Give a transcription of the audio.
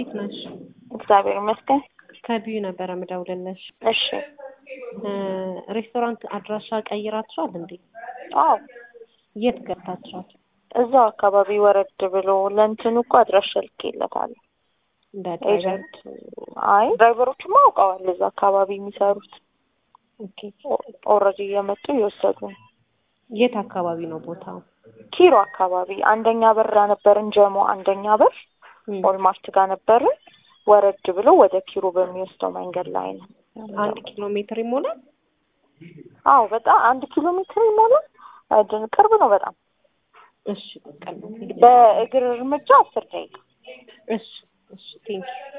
እንዴት ነሽ? እግዚአብሔር ይመስገን። ከቢዩ ነበረ ምደውልልሽ። እሺ። እ ሬስቶራንት አድራሻ ቀይራችኋል እንዴ? አዎ የት ገብታችኋል? እዛው አካባቢ ወረድ ብሎ ለእንትኑ እኮ አድራሻ ልኬለታለሁ። እንደ ድራይቨር ኤጀንት አይ ድራይቨሮችማ አውቀዋል እዛ አካባቢ የሚሰሩት ኦኬ። ኦልሬዲ እየመጡ እየወሰዱ ነው። የት አካባቢ ነው ቦታው? ኪሮ አካባቢ አንደኛ በር ነበርን ጀሞ አንደኛ በር እም፣ ኦልማርት ጋር ነበርን። ወረድ ብሎ ወደ ኪሮ በሚወስደው መንገድ ላይ ነው። አንድ ኪሎ ሜትር ይሞላል። አዎ በጣም አንድ ኪሎ ሜትር ይሞላል። አይደል? ቅርብ ነው በጣም እሺ በቃ ነው። በእግር እርምጃ አስር ደቂቃ እሺ እሺ ቴንክ